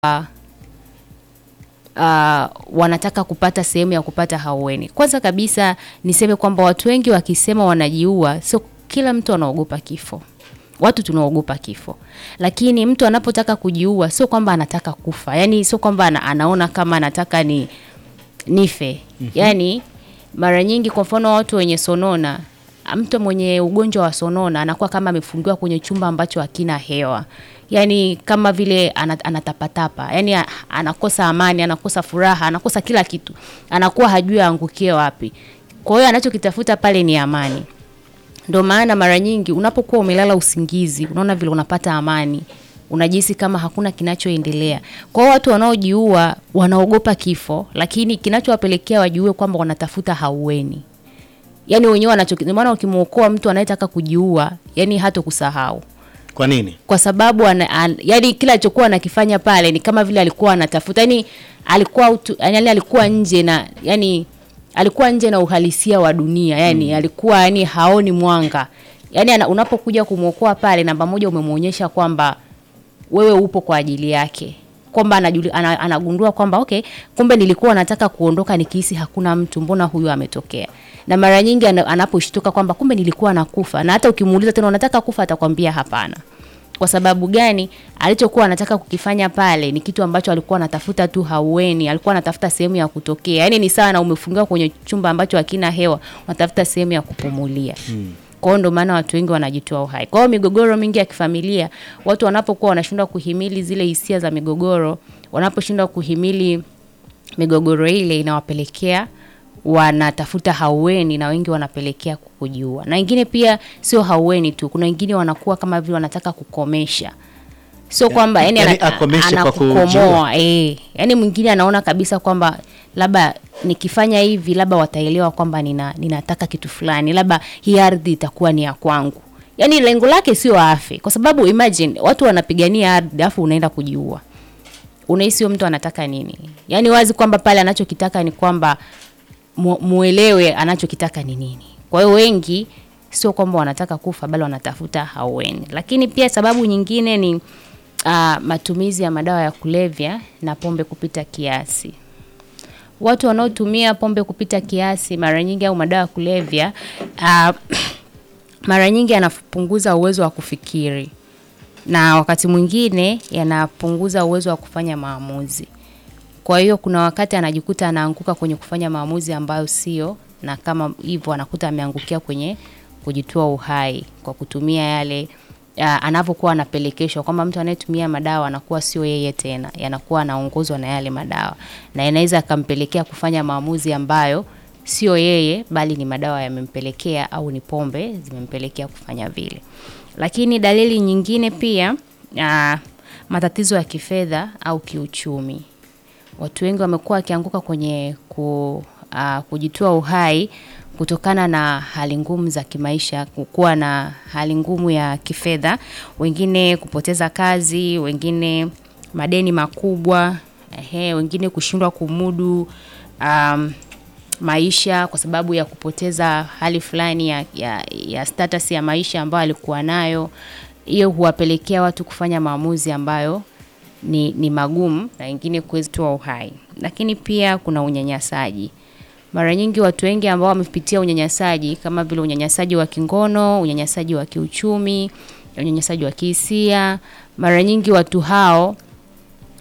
uh, wanataka kupata sehemu ya kupata haueni. Kwanza kabisa niseme kwamba watu wengi wakisema wanajiua, sio kila mtu anaogopa kifo. Watu tunaogopa kifo, lakini mtu anapotaka kujiua sio kwamba anataka kufa, yani sio kwamba ana, anaona kama anataka ni nife. Yani mara nyingi, kwa mfano watu wenye sonona, mtu mwenye ugonjwa wa sonona anakuwa kama amefungiwa kwenye chumba ambacho hakina hewa, yani kama vile ana- anatapatapa, yani a- anakosa amani, anakosa furaha, anakosa kila kitu, anakuwa hajui aangukie wapi. Kwa hiyo anachokitafuta pale ni amani. Ndio maana mara nyingi unapokuwa umelala usingizi, unaona vile unapata amani, unajihisi kama hakuna kinachoendelea. Kwa hiyo watu wanaojiua wanaogopa kifo, lakini kinachowapelekea wajiue kwamba wanatafuta haueni. Yaani wenyewe wanacho, ndio maana ukimwokoa mtu anayetaka kujiua, yani hata kusahau Kwa nini? kwa sababu ana, an, yani kila alichokuwa anakifanya pale ni kama vile alikuwa anatafuta yani alikuwa utu, yani alikuwa nje na yani alikuwa nje na uhalisia wa dunia yani alikuwa yani haoni mwanga yani ana, unapokuja kumwokoa pale namba moja umemwonyesha kwamba wewe upo kwa ajili yake kwamba anajuli, ana, anagundua kwamba okay, kumbe nilikuwa nataka kuondoka nikihisi hakuna mtu, mbona huyu ametokea? Na mara nyingi ana- anaposhtuka kwamba kumbe nilikuwa nakufa, na hata ukimuuliza tena unataka kufa, atakwambia hapana. Kwa sababu gani? Alichokuwa anataka kukifanya pale ni kitu ambacho alikuwa anatafuta tu haueni, alikuwa anatafuta sehemu ya kutokea. Yaani ni sawa na umefungiwa kwenye chumba ambacho hakina hewa, unatafuta sehemu ya kupumulia. Kwa hiyo ndio maana watu wengi wanajitoa uhai. Kwa hiyo migogoro mingi ya kifamilia, watu wanapokuwa wanashindwa kuhimili zile hisia za migogoro, wanaposhindwa kuhimili migogoro ile inawapelekea wanatafuta haueni na wengi wanapelekea kujiua. Na wengine pia sio haueni tu, kuna wengine wanakuwa kama vile wanataka kukomesha. Sio kwamba yani yani ana- akomeshe kwa anakukomoa, kujiua. eh. Yani mwingine anaona kabisa kwamba labda nikifanya hivi labda wataelewa kwamba nina, ninataka kitu fulani, labda hii ardhi itakuwa ni ya kwangu. Yani lengo lake sio afe, kwa sababu imagine watu wanapigania ardhi afu unaenda kujiua unahisi huyo mtu anataka nini? Yaani wazi kwamba pale anachokitaka ni kwamba mu, muelewe anachokitaka ni nini. Kwa hiyo wengi sio kwamba wanataka kufa bali wanatafuta haueni. Lakini pia sababu nyingine ni uh, matumizi ya madawa ya kulevya na pombe kupita kiasi. Watu wanaotumia pombe kupita kiasi mara nyingi au madawa ya kulevya uh, mara nyingi anapunguza uwezo wa kufikiri na wakati mwingine yanapunguza uwezo wa kufanya maamuzi. Kwa hiyo kuna wakati anajikuta anaanguka kwenye kufanya maamuzi ambayo sio, na kama hivyo anakuta ameangukia kwenye kujitoa uhai kwa kutumia yale ya, anavyokuwa anapelekeshwa kwamba mtu anayetumia madawa anakuwa sio yeye tena, yanakuwa anaongozwa na yale madawa, na inaweza akampelekea kufanya maamuzi ambayo sio yeye, bali ni madawa yamempelekea au ni pombe zimempelekea kufanya vile. Lakini dalili nyingine pia uh, matatizo ya kifedha au kiuchumi. Watu wengi wamekuwa wakianguka kwenye ku, uh, kujitoa uhai kutokana na hali ngumu za kimaisha, kukuwa na hali ngumu ya kifedha, wengine kupoteza kazi, wengine madeni makubwa, ehe, wengine kushindwa kumudu um, maisha kwa sababu ya kupoteza hali fulani ya, ya, ya status ya maisha ambayo alikuwa nayo. Hiyo huwapelekea watu kufanya maamuzi ambayo ni, ni magumu na wengine kutoa uhai. Lakini pia kuna unyanyasaji. Mara nyingi watu wengi ambao wamepitia unyanyasaji kama vile unyanyasaji wa kingono, unyanyasaji wa kiuchumi, unyanyasaji wa kihisia, mara nyingi watu hao